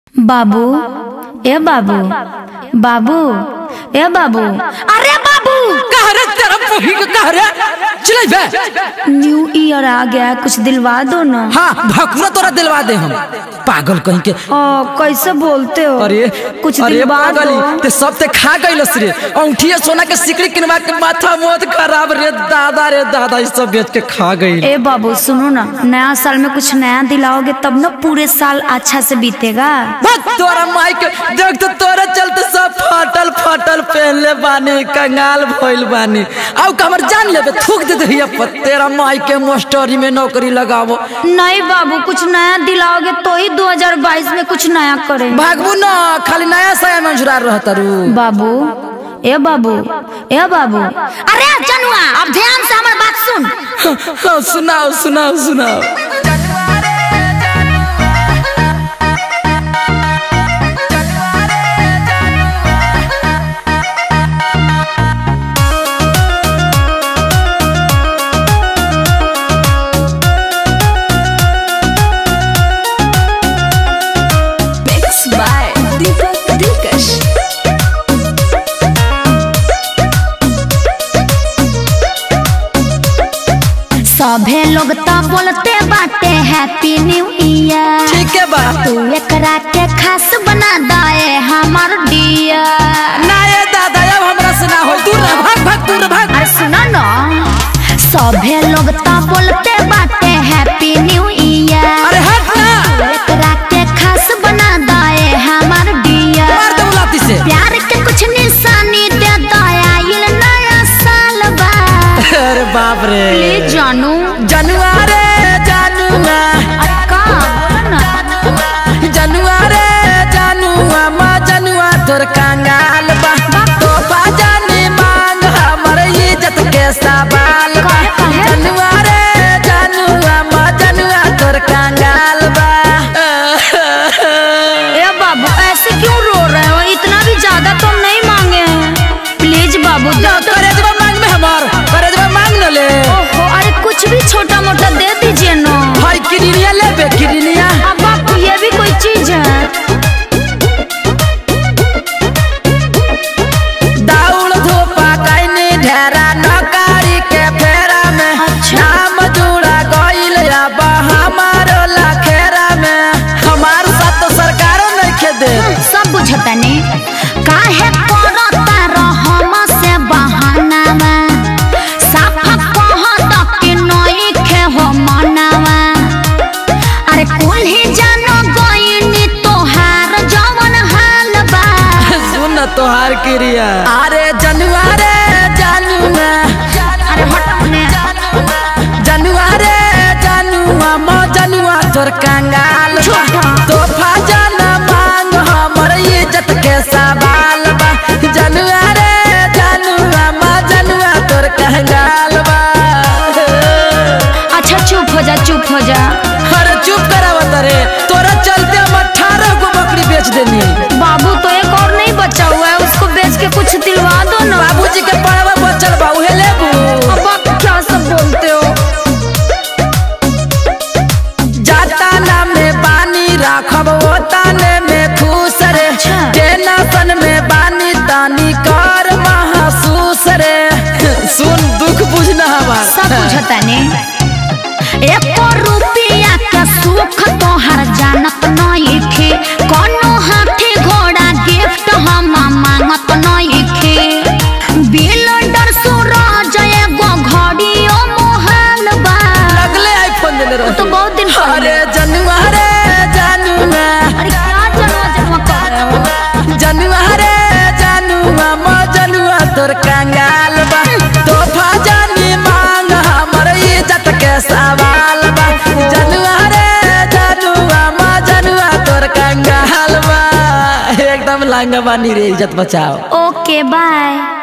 बाबू ए बाबू बाबू ए बाबू अरे बाबू कहरे तेरा पोही के कहरे चले बे न्यू ईयर आ गया कुछ दिलवा दो ना हाँ भकुरा तोरा दिलवा दे हम पागल कहीं के ओ कैसे बोलते हो अरे कुछ अरे दिलवा पागली दो ते सब ते खा गइलस रे औंठिए सोना के सिकड़ी किनवा के माथा मोद खराब रे दादा रे दादा ई सब बेच के खा गइल ए बाबू सुनो ना नया साल में कुछ नया दिलाओगे तब ना पूरे साल अच्छा से बीतेगा बस तोरा माई के देख तो तोरे चलते सब फटल फटल पहनले बानी कंगाल भइल बानी आउ कमर जान लेबे थूक दे दहिया पर तेरा माई के मास्टरी में नौकरी लगावो नहीं बाबू कुछ नया दिलाओगे तो ही 2022 में कुछ नया करेंगे भागबू ना खाली नया साया में जुड़ा रहता रू बाबू ए बाबू ए बाबू अरे जनुआ अब ध्यान से हमारी बात सुन हाँ, सुनाओ सुनाओ सुनाओ Mixed by Deepak Dilkash. सभे लोग तो बोलते बाटे हैप्पी न्यू ईयर ठीक है बा तू एकरा के खास बना दे हमार डियर ना ये दादा अब हमरा से ना हो दूर रह भाग भाग दूर रह, भाग अरे सुनो ना सभे लोग तो बोलते बाटे हैप्पी न्यू ईयर अरे हट ना एकरा के खास बना दे हमार डियर मार दे लाती से प्यार के कुछ निशानी दे दया ये नया साल बा अरे बाप रे प्लीज जानू जनुआ रे जनुआ अरे का बोलो ना जनुआ रे जनुआ माँ जनुआ तोर कंगाल बा तो बाजानी मांग हमर इज्जत के सवाल बा काहे, काहे? जनुआ रे जनुआ माँ जनुआ तोर कंगाल बा ए बाबू ऐसे क्यों रो रहे हो इतना भी ज्यादा तो हम नहीं मांगे हैं प्लीज बाबू दे दो करेजवा मांग में हमार करेजवा मांग न ले ओहो अरे कुछ भी छोटा मोटा दे दीजिए ना भाई किडनिया ले बे किडनिया अब बापू ये भी कोई चीज है दाउल धोपा कैनी ढेरा नकारी के फेरा में अच्छा। नाम जुड़ा गइल अब हमारो लखेरा में हमार साथ तो सरकारों नहीं खे दे सब बुझता ने काहे करता रहम से बहाना में साफा कहत कि नहीं खे हो मनावा अरे कुल ही जानो गइनी तोहार जवन हाल बा सुन तोहार क्रिया अरे जनुआ रे जनुआ अरे हटाओ ने जनुआ रे जनुआ मो जनुआ तोर कंगाल बा छोटा। तोहफा जन मांग हमर इज्जत के सवाल बा जनुआ रे जनुआ मो जनुआ तोर कंगाल बा अच्छा चुप हो जा चुप हो जा अरे चुप करावत रे तोरा चलते हम अठारह गो बकरी बेच देनी बाबू तो एक और नहीं बचा हुआ है उसको बेच के कुछ दिलवा दो ना बाबूजी के पड़वा बचल बा उहे लेबू अब आप क्या सब बोलते हो जाता ना में बानी राखब ओताने में खुश रे अच्छा। टेंशन में बानी तानी कर महसूस रे सुन दुख बुझना हमार सब बुझता ने एक रुपया का सुख तोहर जानत नहीं खे कोनो हाथी घोड़ा गिफ्ट हम मांगत नहीं खे बिल्डर सूरज एगो घड़ियो मोहल बा लगले आईफोन देले वो रहो तो बहुत दिन अरे पहले जनुआ रे जनुआ अरे क्या जनवा जनवा कर रहे हो जनुआ रे जनुआ मो जनुआ तोर कंगाल बा तोहफा जानी मांग हमर इज्जत के सवाल बा जनुआ रे जनुआ मो जनुआ तोर कंगाल बा एकदम लांगा बानी रे इज्जत बचाओ ओके बाय